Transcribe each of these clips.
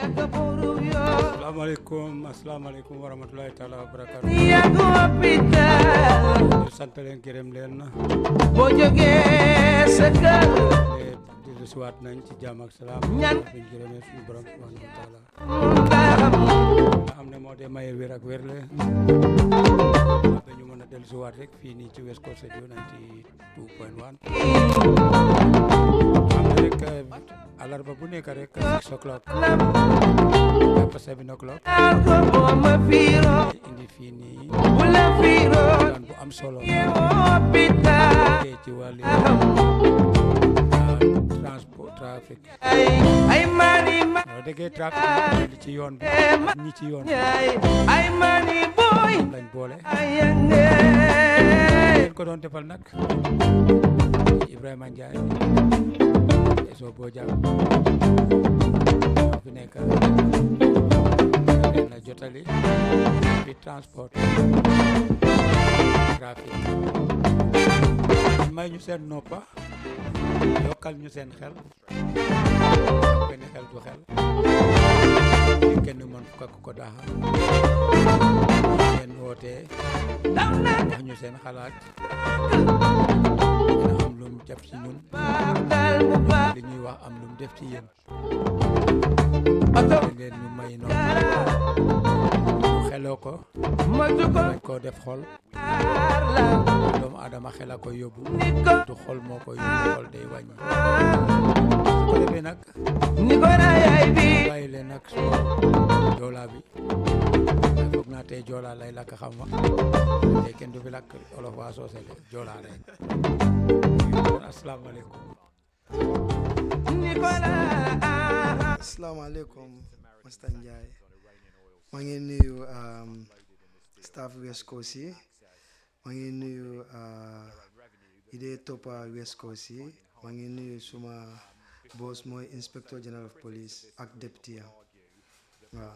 asalaamaaleykum asalaamaaleykum wa rahmatulahi taala wa barakaatu yàgg hôpital ñu sant leen gërëm leen boo jógee sa kër te dellu siwaat nañ ci jàmm ak salaam Ñaan. biñ gërëmee suñu borom subhanahu wa taala ndax nga xam ne moo dee maye wér ak wér le ba ñu mën a dellu siwaat rek fii nii ci West Coast Radio 92.1 xam ne rek alarba bu nekk rek six o'clock jàpp seven o'clock ko boo ma fiiroo indi fii nii bu la fiiroo waxtaan bu am solo hôpital tey ci wàllu transport trafic ay ay mani ma soo déggee trafic li ci yoon bi ak ñi ci yoon bi ay ay mani boy lañ boole ay yande leen ko doon defal nag Ibrahima Ndiaye eso boo jàng fi nekk leen la jotali bi transport trafic may ñu seen noppa yokkal ñu seen xel benn xel du xel li kenn mën fukk ak ko daaxa ngeen wootee daw na wax ñu seen xalaat dina am lu mu def ci ñun dal bu baax li ñuy wax am lu mu def ci yéen oto da ngeen ñu may noonu ñu xeloo ko ma jugo bañ koo def xol la doomu aadama xel a ko yóbbu ni ko du xol moo ko yóbbu xol day wàññi su ko defee nag ni ko na yaay bi bàyyi leen nag suma joolaa bi waaye foog naa tey joolaa lay lakk xam ma tey kenn du fi lakk olof waa soose de joolaa rek asalaamaaleykum ni ko la asalaamaaleykum Mr Ndiaye maa ngi nuyu um, staff West Coast yi maa ngi nuyu uh, yi dee toppa West Coast yi maa ngi nuyu suma boss mooy inspector general of police ak deputy am waaw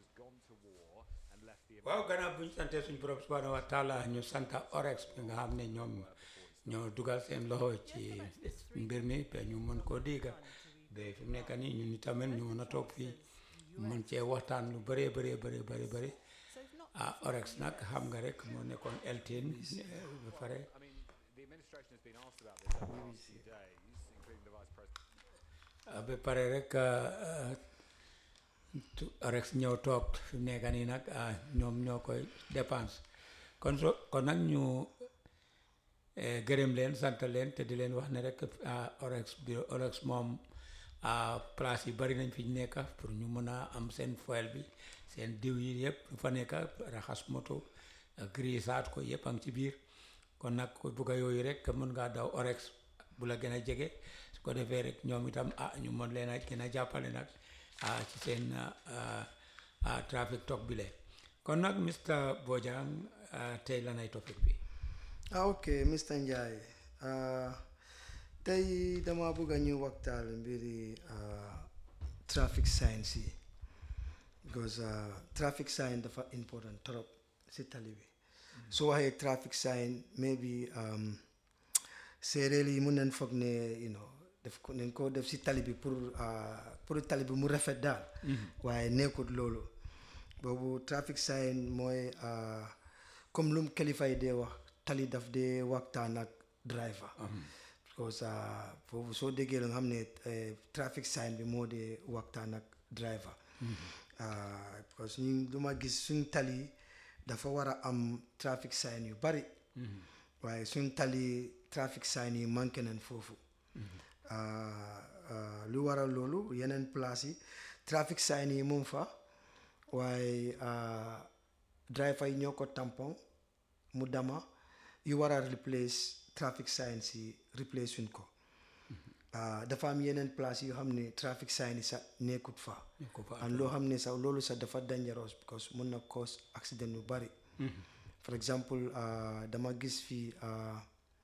waaw gannaaw bu ñu santee suñu borom subhanahu wa taala ñu santa orex bi nga xam ne ñoom ñoo dugal seen loxo ci mbir mi ba ñu mën koo dégga ba fi mu nekk nii ñun tamit ñu mën a toog fii mën cee waxtaan lu bëree bëree bëri bëri bëri ah orex nag xam nga rek moo nekkoon eltin ba pare ah, ba pare rek ah, tu- rex ñëw toog fi mu nekk nii nag ah, ñoom ñoo koy dépense kon so kon nag ñu eh, gërëm leen sant leen te di leen wax ne rek ah, orex bi orex moom ah, place yi bari nañ fi ñu nekk pour ñu mën a am seen foel bi seen diw yi yëpp lu fa nekk raxas moto grisaat ko yëpp a ngi ci biir kon nag ku bugg a yooyu rek mën ngaa daw orex bu la gën a jege su ko defee rek ñoom itam ah ñu mën leen a gën a jàppale nag ah ci seen ah, ah, traffic talk bi le kon nag Mr Bojang ah, tey lanay topic bi ah ok Mr Ndiaye uh, tey dama bëgg a ñu waxtaan mbiri uh, traffic signs yi because uh, traffic sign dafa important trop si tali bi soo waxee traffic sign maybe um, séeréer yi mun nañ foog ne you know def ko nañ ko def si tali bi pour uh, pour tali bi mu rafet daal waaye nekkut loolu boobu traffic sign mooy uh, comme lum kilifa yi dee wax tali daf dee waxtaan ak driver because uh, foofu soo déggee la nga xam ne eh, traffic sign bi moo dee waxtaan ak driver Uh, because ñu lu ma gis suñ tali dafa war a am traffic sign yu bari waaye suñ tali traffic sign yi manqué nañ foofu Uh, uh, lu waral loolu yeneen place yi traffic sign yi moom fa waaye uh, driver yi ñoo ko tampon mu dama yu war a replace traffic signs yi replace suñ ko ah dafa am yeneen place yoo xam ne traffic sign yi sax nekkut fa ko fa and loo xam ne sax loolu sax dafa dangerous because mun na cause accident yu bari for example ah, dama gis fii ah,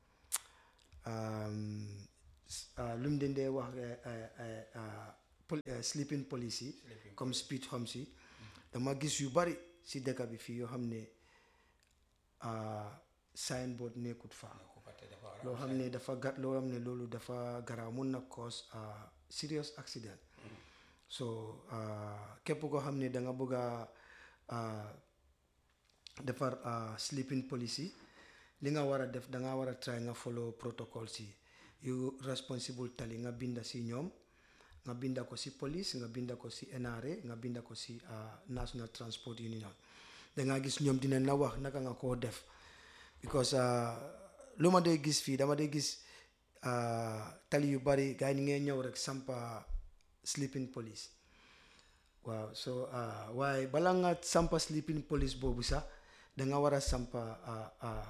um, s- ah, lu mu leen dee wax eh, eh, eh, ah, pol- eh, sleeping police yi comme speed humps yi dama gis yu bari si dëkk bi fii yoo xam ne ah, signboard nekkut fa loo xam ne dafa ga loo xam ne loolu dafa garaaw mun na cause ah, serious accident so ah, képp koo xam ne da nga bëgg a ah, defar ah, sleeping policy li nga war a def da nga war a try nga follow protocols yi yu responsible tali nga binda si ñoom nga binda ko si police nga binda ko si NRA nga binda ko si ah, National Transport Union da nga gis ñoom dinañ la wax naka nga koo def because ah, lu ma dee gis fii dama dee gis ah, tali yu bari gars yi ñu ngee ñëw rek sampa sleeping police waaw so ah, waaye bala nga sampa sleeping police boobu sax da nga war a sampa ah, ah,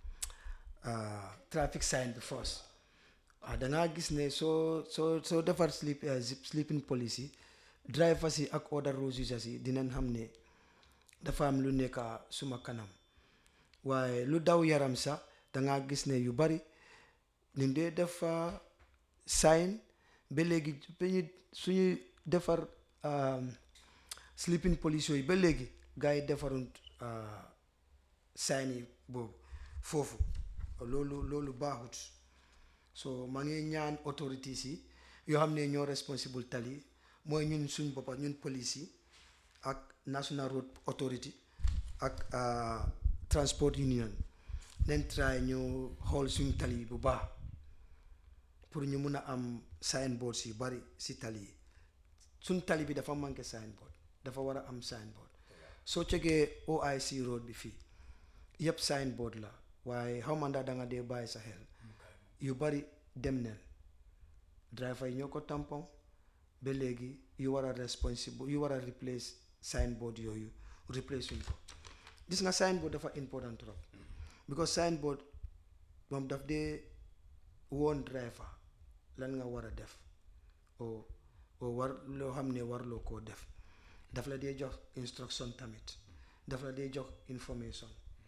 ah, traffic sign bi first ah da ngaa gis ne soo soo soo defar sleep eh, zip- sleeping police yi drivers yi ak other road users yi dinañ xam ne dafa am lu nekk suma kanam waaye lu daw yaram sax da ngaa gis ne yu bari ñu dee def ah, sign ba léegi ba ñu suñuy defar um, sleeping police yooyu ba léegi gars yi defaruñ ah, sign yi boobu foofu loolu loolu baaxut so maa ngi ñaan authorities yi yoo xam ne ñoo responsible tali mooy ñun suñ boppa ñun police yi ak national road authority ak ah, transport union nañ try ñu xool suñ tali yi bu baax pour ñu mun a am signboards yu bari si tali yi suñ tali bi dafa manqué signboard dafa war a am signboard soo cegee OIC road bi fii yëpp signboard la waaye xaw ma ndax da nga dee bàyyi sa xel yu bari dem neen driver yi ñoo ko tampon ba léegi yu war a responsible yu war a replace signboard yooyu replace suñ ko gis nga signboard dafa important trop because signboard moom daf dee woon driver lan nga war a def o o war loo xam ne warloo koo def daf la dee jox instruction tamit daf la dee jox information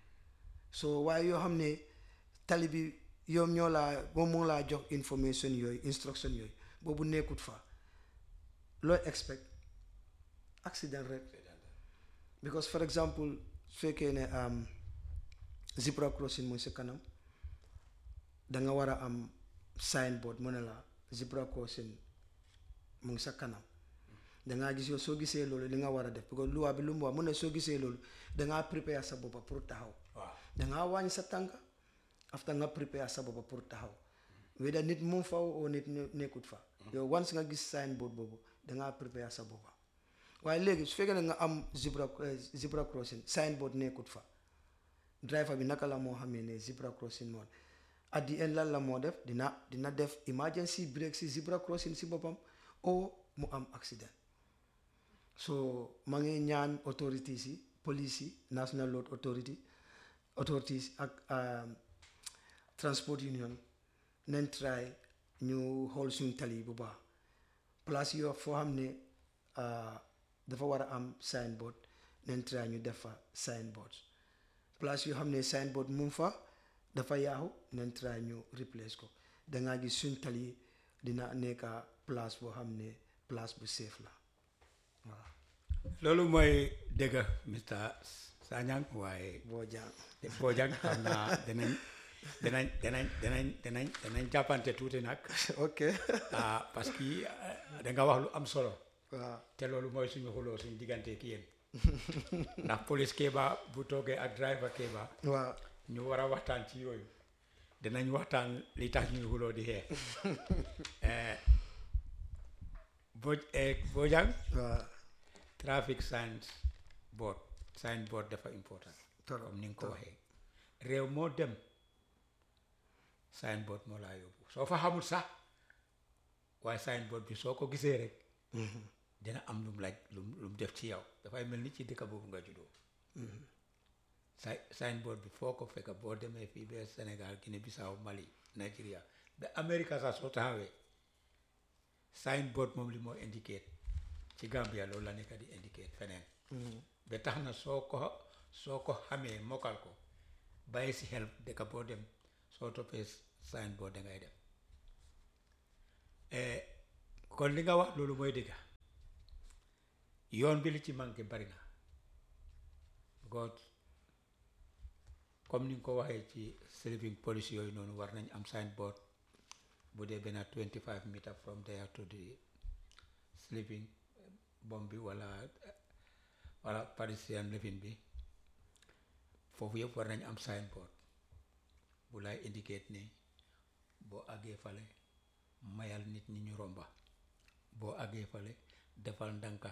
so waaye yoo xam ne tali bi yow ñoo laa moom moo laa jox information yooyu instruction yooyu boobu nekkut fa looy expect accident rek because for example su fekkee ne am zebra crossing mooy sa kanam da nga war a am signboard mu ne la zebra crossing mu ngi sa kanam dangaa gis yow soo gisee loolu li nga war a def parce que loi bi lu mu wax mu ne soo gisee loolu dangaa prépare sa boppa pour taxaw waaw dangaa wàññi sa tànk after nga prépare sa boppa pour taxaw weda nit mu fa oo nit ne- nekkut fa yow once nga gis signboard boobu dangaa prépare sa boppa waaye léegi su fekkee ne nga am zebra eh, zebra crossing signboard nekkut fa driver bi naka la moo xamee ne zebra crossing moom at the end lan la moo def dina dina def emergency break si zebra crossing si boppam o mu am accident so maa ngi ñaan authorities yi police yi national road authority authorities ak um, transport union nañ try ñu xool suñ tali yi bu baax place yoo foo xam ne ah, dafa war a am signboard nañ try ñu def fa signboard place yoo xam ne signboard mu ngi fa dafa yaaxu nañ try ñu replace ko dangaa gis suñ tali yi dina nekka place boo xam ne place bu safe la waaw loolu mooy dëgg Mr Sanyang waaye boo jàng Bojang xam naa danañ danañ danañ danañ danañ danañ jàppante tuuti nag ok ah parce que da nga wax lu am solo waaw te loolu mooy suñu xuloo suñu diggante ki yéen ndax police Kéba bu toogee ak driver Kéba waaw ñu war a waxtaan ci yooyu dinañ waxtaan li tax ñuy xuloo di xeex Eh, Boj eh, Bojang waaw traffic signs board sign board dafa important Trop, comme ni nga ko trop. waxee réew moo dem sign board moo laa yóbbu soo fa xamul sax waaye sign board bi soo ko gisee rek dina am lu mu laaj lu mu lu mu def ci yow dafay mel ni ci dëkk boobu nga juddoo si sign board bi foo ko fekk boo demee fii ba Sénégal Guinée Bissau Mali Nigeria ba Amérique sax soo taxawee sign board moom li moo indicate ci Gambia loolu la nekk di indicate feneen ba tax na soo ko soo ko xamee mokkal ko bàyyi si xel dëkk boo dem soo toppee sign board dangay dem Eh, kon li nga wax loolu mooy dëgg yoon bi li ci manqué bari na God comme ni nga ko waxee ci sleeping police yooyu noonu war nañ am signboard bu dee benn 25 meter from there to the sleeping bom bi wala wala parisien lifin bi foofu yëpp war nañ am signboard bu lay indicate ne boo àggee fale mayal nit ñi ñu romba boo àggee fale defal ndànka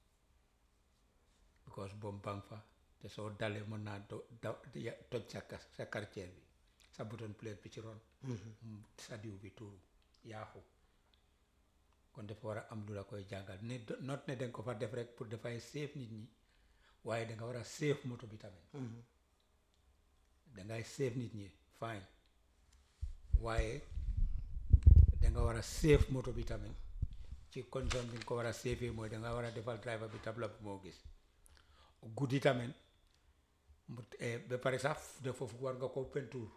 because bom bang fa te soo dalee mën naa do da ya- toj sa kas sa quartier bi sa button plate bi ci ron mu- sa diw bi tuuru yaaxu kon dafa war a am lu la koy jàngal ne not ne danga ko fa def rek pour dafay save nit ñi waaye danga war a save moto bi tamit dangay save nit ñi fine waaye danga war a save moto bi tamit ci condition bi nga ko war a save mooy danga war a defal driver bi tabla bu moo gis guddi tamit mu eh, ba pare sax de foofu war nga ko peinture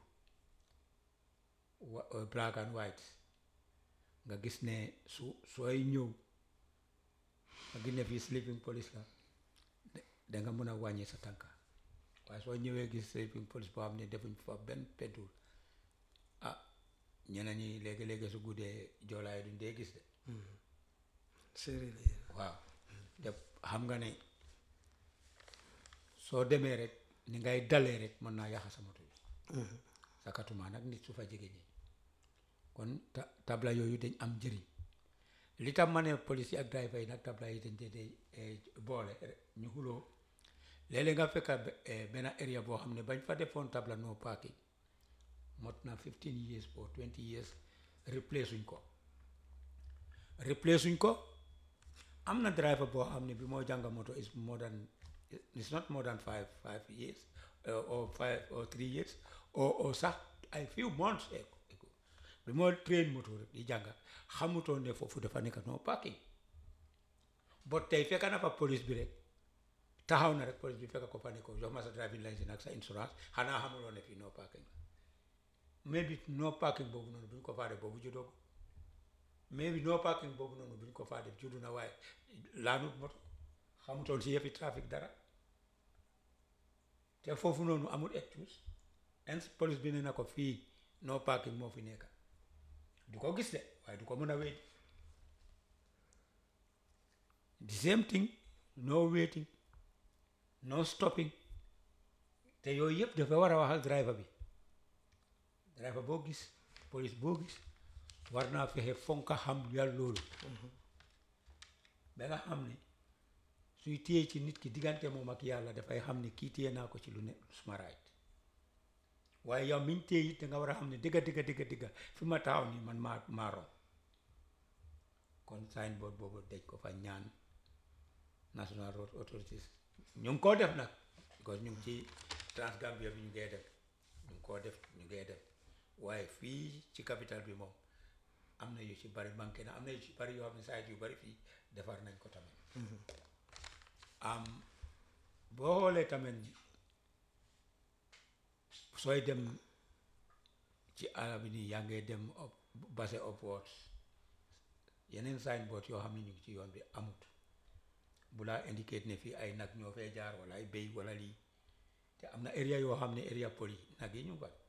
wa- eh, black and white nga gis ne su sooy ñëw nga gis ne fii sleeping police la da- danga mën a wàññi sa tànka waaye soo ñëwee gis sleeping police boo xam ne defuñ fa benn peinture ah ñeneen ñi léegi-léegi su guddee joolaay duñ dee gis de séeréer yi waaw te xam nga ne soo demee rek ni ngay dalee rek mën naa yàq sa moto bi sakatuma nag nit su fa jege ñi kon ta tabla yooyu dañ am njëriñ li tam ma ne police yi ak driver yi nag tabla yi dañ dee dee eh, boole ñu xuloo léeg-léeg nga fekka be- eh, benn area boo xam ne bañ fa defoon tabla no parking mot na 15 years or 20 years replace suñ ko replace suñ ko am na driver boo xam ne bi moo jàng moto is more than it's not more than five five years uh, or five or three years or or sax ay few months ago ago. bi moo train moto rek di jàng xamutoon ne foofu dafa nekk no parking bot tey fekk na fa police bi rek taxaw na rek police bi fekk ko fa ne ko jox ma sa driving license ak sa insurance xanaa xamuloo ne fii no parking la mais bi no parking boobu noonu bu ñu ko faa def boobu juddoo ko mais bi no parking boobu noonu bu ñu ko faa def juddu na waaye laanut moto xamutoon si yëfi trafic dara te foofu noonu amul excuse ins police bi ne na ko fii no parking moo fi nekk du ko gis de waaye du ko mën a wéy the same thing no waiting no stopping te yooyu yëpp dafa war a waxal driver bi driver boo gis police boo gis war naa fexe fonka xam yàlla loolu ba nga xam ne suy téye ci nit ki diggante moom ak yàlla dafay xam ne kii téye naa ko ci lu ne suma right waaye yow miñ téye it da nga war a xam ne digga digga digga digga fi ma taxaw nii man maa maa rom kon signboard boobu daj ko fa ñaan national road authorities ñu ngi koo def nag because ñu ngi ci Transgambia bi ñu ngee def ñu ngi koo def ñu ngee def waaye fii ci capital bi moom am na yu ci bari manqué na am na yu ci bari yoo xam ne saa yu bari fii defar nañ ko tamit am boo xoolee tamit sooy dem ci àll bi nii yaa ngee dem up base upwards yeneen signboard yoo xam ne ñu ngi ci yoon bi amut bu laa indicate ne fii ay nag ñoo fee jaar wala ay béy wala lii te am na area yoo xam ne area poli nag yi ñu ngi fa